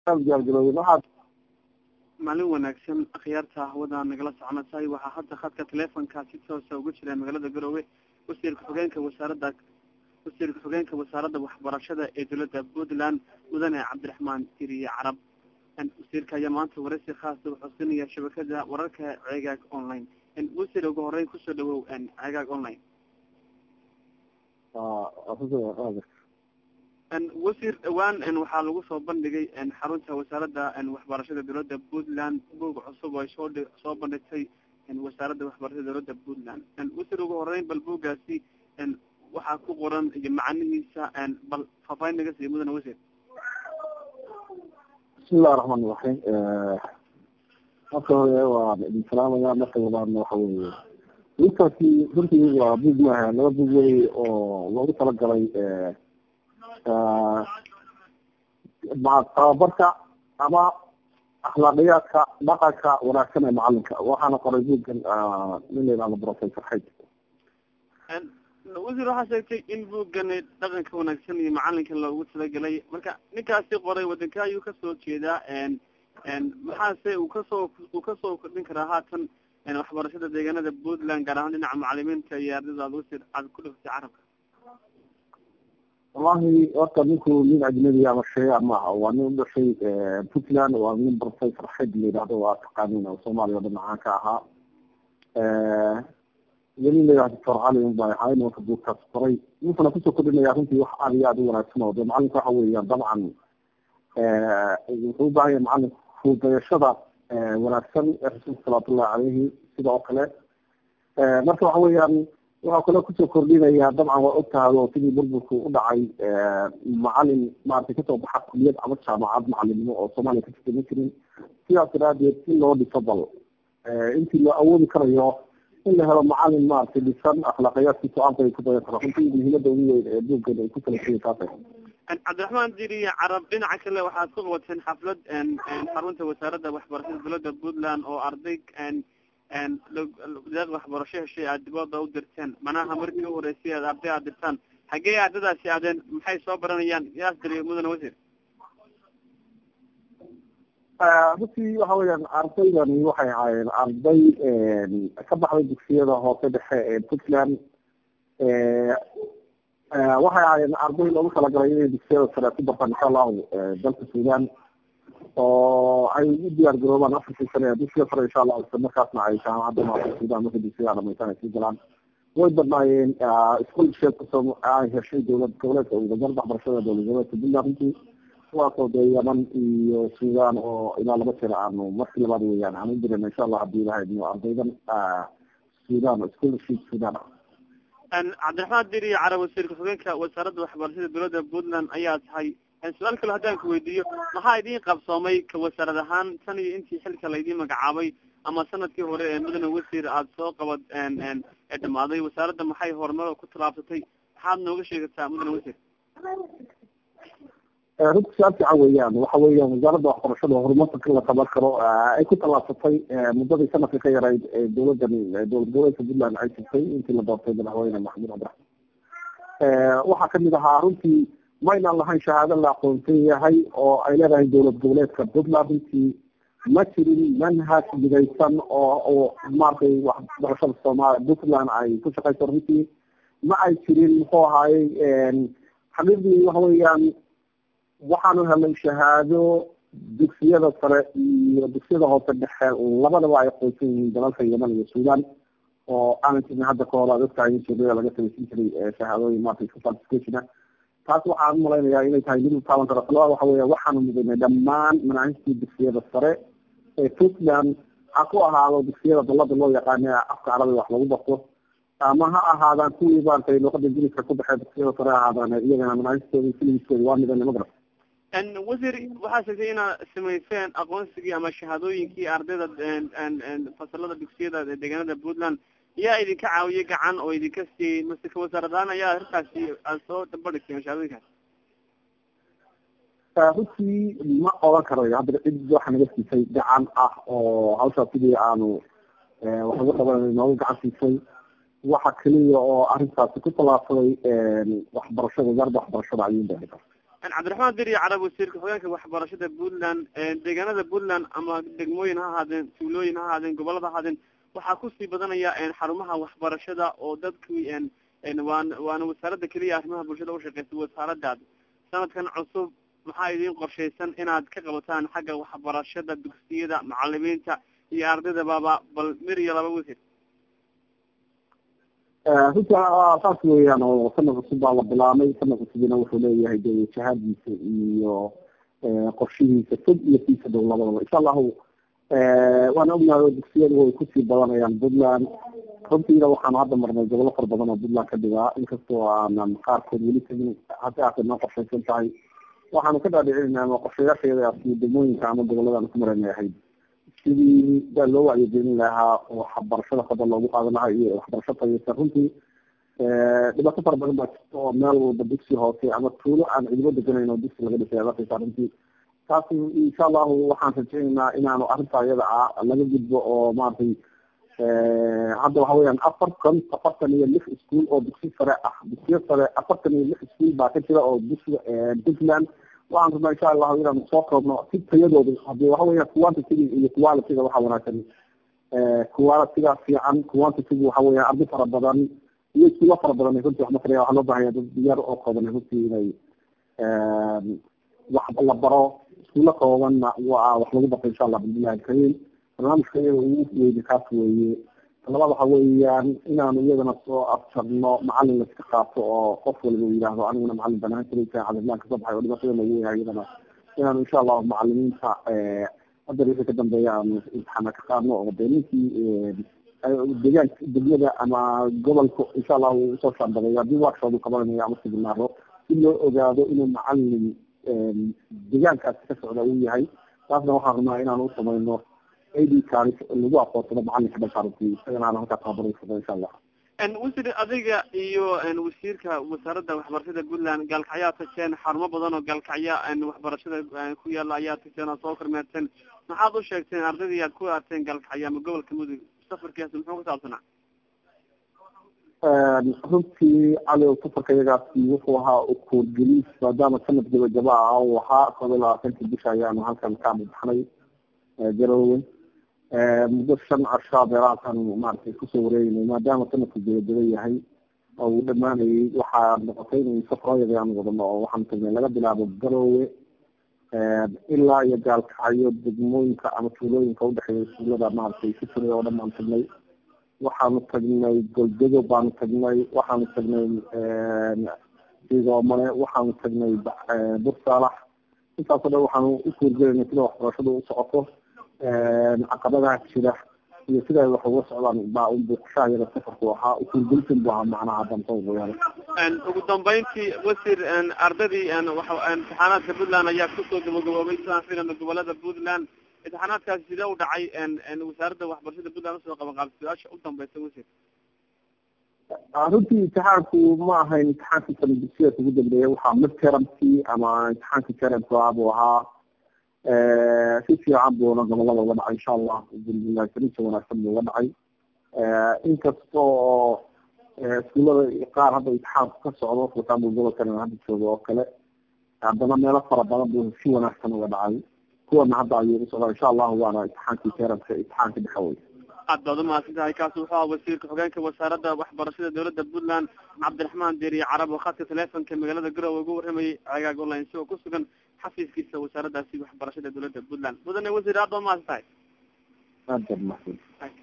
diyaargarooben waxaad maalin wanaagsan akhyaarta hawada nagala soconaysay waxaa hadda khadka teleefonka si toosa uga jira magaalada garoowe wasiirka xogeenka wasaaradda wasiirka xogeenka wasaaradda waxbarashada ee dowladda puntland mudane cabdiraxmaan tiriye carab wasiirka ayaa maanta waraysi khaasa wuxuu siinaya shabakada wararka ceegaag online wasiir ugu horeyn kusoo dhawow ceegaag online wasiir dhawaan waxaa lagu soo bandhigay xarunta wasaaradda waxbarashada dowladda puntland buog cusub ay soo soo bandhigtay wasaaradda waxbarashada dowladda puntland wasiir ugu horeyn bal buuggaasi waxaa ku qoran iyo macanihiisa bal faafaahin naga siiya mudane wasiir bismillahi raxmaan iraxiim marka hore waan idin salaamaya marka labaadna waxa weeye ninkaasi runtii waa bug maaha laba bug wey oo loogu talagalay tababarka ama akhlaaqiyaadka dhaqanka wanaagsan ee macalinka waxaana qoray buuggan nin la yihahdo professor xayd wasiir waxaa sheegtay in buuggani dhaqanka wanaagsan iyo macalinka loogu talagelay marka ninkaasi qoray wadanka ayuu kasoo jeedaa maxaase uu kasoo uu kasoo kordhin karaa haatan waxbarashada deegaanada puntland gaar ahaan dhinaca macalimiinta iyo ardayda aad wasiir aad ku dhiftay carabka wallahi horta ninku nin ajnabi ama sheeya maaha waa nin udhashay puntland waa nin professor xayd la yidhahdo waa taqaanin oo soomaaliya o dhan macaan ka ahaa weli la yidhahdo doctor cali un baa ahaa nimanka buugkaas qoray ninkuna kusoo kordhinaya runtii wax aad iyo aad u wanaagsan oo de macalinka waxa weeyaan dabcan wuxuu u baahan yahay macalin fuudayashada wanaagsan ee rasuulka salawaatullahi caleyhi sida oo kale marka waxa weeyaan waxaa kale kusoo kordhinaya dabcan waa ogtahay oo sidii burburku u dhacay macalin maaragtay kasoo baxa kuliyad ama jaamacad macalimnimo oo soomaaliya ka jirta ma jirin sidaas daraadeed si loo dhiso bal intii loo awoodi karayo in la helo macalin maaragtay dhisan akhlaaqiyaadkii so-aanka ay ku dayan karo runtii muhiimada ugu weyn ee buuggan ay ku kala siya taasay cabdiraxmaan diriye carab dhinaca kale waxaad ku qabateen xaflad xarunta wasaaradda waxbarashada dowladda puntland oo arday deeq waxbarasho heshay aad dibooda u dirteen manaha markii u horeysay aad arday aad dirtaan xaggee ardadaasi aadeen maxay soo baranayaan yaas diriye mudane wasiir runtii waxa weeyaan ardaydani waxay ahaayeen arday ka baxday dugsiyada hoose dhexe ee puntland waxay ahaayeen arday loogu talagalay inay dugsiyada sare ku bartaan insha allahu dalka sudan oo ay u diyaar garoobaan afarkii sane ee dugsiga sare insha allahu isla markaasna ay jaamacadda maarta sudan markay dugsiyaha dhamaysan ay sii galaan way badnaayeen scholarship kasoo ay heshay dowlad goboleedka wasaaradda waxbarashada dowlad goboleedka puntland runtii kuwaasoo dee yaman iyo sudan oo ilaa laba jeer aanu markii labaad weeyaan aan u dirana insha allah hadii ilaha idmo ardaydan sudan scholarship sudan cabdiraxmaan diriye carab wasiirka xogeenka wasaaradda waxbarashada dowladda puntland ayaa tahay su-aal kale haddaan ku weydiiyo maxaa idiin qabsoomay ka wasaarad ahaan tan iyo intii xilka laydin magacaabay ama sanadkii hore ee mudane wasiir aada soo qabad ee dhamaaday wasaaradda maxay horumar ku tallaabsatay maxaad nooga sheegataa mudane wasiir runta su-aal fiican weeyaan waxa weeyaan wasaaradda waxbarashada horumarka ka la taban karo ay ku tallaabsatay muddadii sanadka ka yarayd ee dowladan dowlad goboleedka puntland ay jirtay intii la doortay madaxweyne maxamuud cabdiraxmaan waxaa kamid ahaa runtii maynaan lahayn shahaado la aqoonsan yahay oo ay leedahay dowlad goboleedka puntland runtii ma jirin manhaj midaysan oo oo maaragtay waxbarashada soomaaliya puntland ay ku shaqeyso runtii ma ay jirin muxuu ahaayey xaqiiqdii waxa weeyaan waxaanu helnay shahaado dugsiyada sare iyo dugsiyada hoose dhexe labadaba ay aqoonsan yihiin dalalka yeman iyo sudan oo aanan jirin hadda ka hor aad ogtahay in suuqyada laga samaysan jiray shahaadooyin maaragtay certificationa taas waxaan umalaynayaa inay tahay mid utaaban karo talabaad waxa weya waxaanu mudanay dhammaan manaahijtii dugsiyada sare ee puntland ha ku ahaado dugsiyada dalada loo yaqaana afka carabiga wax lagu barto ama ha ahaadaan kuwii maaragtay luqada ingiliiska ku baxee dugsiyada sare ha ahaadaan iyagana manaahijtooda filmiskooda waa midana magarad wasiir waxaa sheegtay inaad samayseen aqoonsigii ama shahaadooyinkii ardayda fasalada dugsiyada deegaanada puntland yaa idinka caawiyay gacan oo idinka siiyey mase ka wasaaradahaan ayaa arrintaasi aad soo dabadhigteen shahaadooyinkaas runtii ma oran karayo hadda cid waxa naga siisay gacan ah oo hawshaas sidii aanu wax uga qabanay nooga gacan siisay waxa keliya oo arrintaasi ku tallaabsaday waxbarashada wasaaradda waxbarashada ayuu baahi kara cabdiraxmaan diri carab wasiirka xogeenka waxbarashada puntland deegaanada puntland ama degmooyin ha ahaadeen tuulooyin ha ahaadeen gobolada ha ahaadeen waxaa kusii badanaya xarumaha waxbarashada oo dadkii waan waana wasaaradda keliya arrimaha bulshada ushaqeysa wasaaradaada sanadkan cusub maxaa idin qorshaysan inaad ka qabataan xagga waxbarashada dugsiyada macalimiinta iyo ardaydababa bal mir iyo laba wasiir runti saas weeyaan oo sanad cusub baa la bilaabay sanad cusubina wuxuu leeyahay de jahadiisa iyo qorshihiisa fog iyo kiisa dhow labadaba insha allahu waan ognahay oo dugsiyadu way kusii badanayaan puntland runtiina waxaanu hadda marnay gobolo fara badan oo puntland ka dhigaa inkastoo aanan qaarkood weli tegin hase aatee noo qorshaysan tahay waxaanu ka dhaadhicinayna ama qorshayaasheeda degmooyinka ama goboladaan ku maranay ahayd sidii baa loo wacyigelin lahaa oo waxbarashada fadal loogu qaadan lahaa iyo waxbarasho tayeysan runtii dhibaato fara badan baa jirta oo meel walba dugsi hoose ama tuulo aan cidibo deganayn oo dugsi laga dhisay arkaysa runtii taas insha allahu waxaan rajaynaynaa inaanu arrinta iyada ah laga gudbo oo maaragtay hadda waxa weyaan afartan afartan iyo lix iskuol oo dugsi sare ah dugsiyo sare afartan iyo lix iskuol baa ka jira oo dugsiga puntland waxaan rabnaa insha allahu inaanu soo koobno si tayadooda hadii waxa weya quantitiga iyo qualitiga waxaa wanaagsan qualitiga fiican quantitiga waxa weya arday fara badan iyo iskuulo fara badan runtii wax makaraya waxaa loo bahaya dad yar oo kooban runtii inay wax la baro iskuulo koobanna waa wax lagu barto insha allah bismillahi alkarim barnaamijka iyaga ugu weyni kaas weeye labaad waxa weeyaan inaanu iyadana soo afjarno macalin laiska qaato oo qof waliba u yidhaahdo aniguna macalin banaan kalaysa cadadlaan kasoo baxay oo dhibaatada lagu weyahay iyadana inaanu insha allahu macalimiinta hadda wixii ka dambeeya aanu imtixaana ka qaadno oo de ninkii deegaanka degmada ama gobolka insha allahu usoo shaandabeeyo haddii workshop uu qabanayo ama siminaaro si loo ogaado inuu macalin deegaankaasi ka socda uu yahay taasna waxaan rabnaa inaanu usamayno ad card lagu aqoonsado macalinka dhankaaruntii isagana aan halkaa tababarsado insha allah wasiir adiga iyo wasiirka wasaaradda waxbarashada puntland gaalkacyaa tagteen xarumo badan oo gaalkacya waxbarashada ku yaala ayaa tagteen oo soo kormeerteen maxaad u sheegteen ardaydii aad ku arteen gaalkacya ama gobolka mudug safarkiias muxuu ku saabsanaa runtii cali safarka iyagaasi wuxuu ahaa ukuurgelis maadaama sanad gabagaba ah uu ahaa koob iyo labaatanki bisha ayaanu halkan ka amudbaxnay garowe muddo shan cashaa beerahaasaan maaragtay kusoo wareegnay maadaama sanadku gabagaba yahay oo uu dhamaanayay waxaa noqotay in safarooyada aan wadano oo waxaan tagnay laga bilaabo garowe ilaa iyo gaalkacyo degmooyinka ama tuulooyinka udhexeeya tuulada maaragtay ku jiray oo dhan baan tagnay waxaanu tagnay golgodo baanu tagnay waxaanu tagnay sigoomane waxaanu tagnay bursaalax intaasoo dhan waxaanu u kuurgelayna sida waxbarashadu u socoto caqabadaha jira iyo sida ay wax uga socdaan baa un buuqashahayada safarku ahaa ukuurgelisan bu ahaa macnaha hadan soo boyaala ugu dambeyntii wasiir ardadii imtixaanaadka puntland ayaa kusoo gabagaboobay sidaan filana gobolada puntland imtixaanaadkaasi sidee u dhacay wasaaradda waxbarashada puntland usoo qaban qaabay su-aasha u dambeysa wasiir runtii imtixaanku ma ahayn imtixaankii sanadugsiyaas ugu dambeeya waxaa midtermkii ama imtixaankii termka buu ahaa si fiican buuna gobolada uga dhacay insha allah alhamdulilah karinta wanaagsan buu uga dhacay inkasta oo iskuulada qaar hadda imtixaanku ka socdo furkaanbu gobolkan hadda joogo oo kale haddana meelo fara badan buu si wanaagsan uga dhacay kuwana hadda ayuu usocdaa insha allahu waana imtixaankii termka imtixaanka dhexe wey aad baad umahadsan tahay kaasi wuxuu aha wasiirka xogeenka wasaaradda waxbarashada dowladda puntland cabdiraxmaan deriye carab oo khadka telefonka magaalada garowe ugu warramayay cagaag online si oo ku sugan xafiiskiisa wasaaraddaasi waxbarashada dowladda puntland mudane wasiir aad baa umahadsan tahay aad baad umahadsan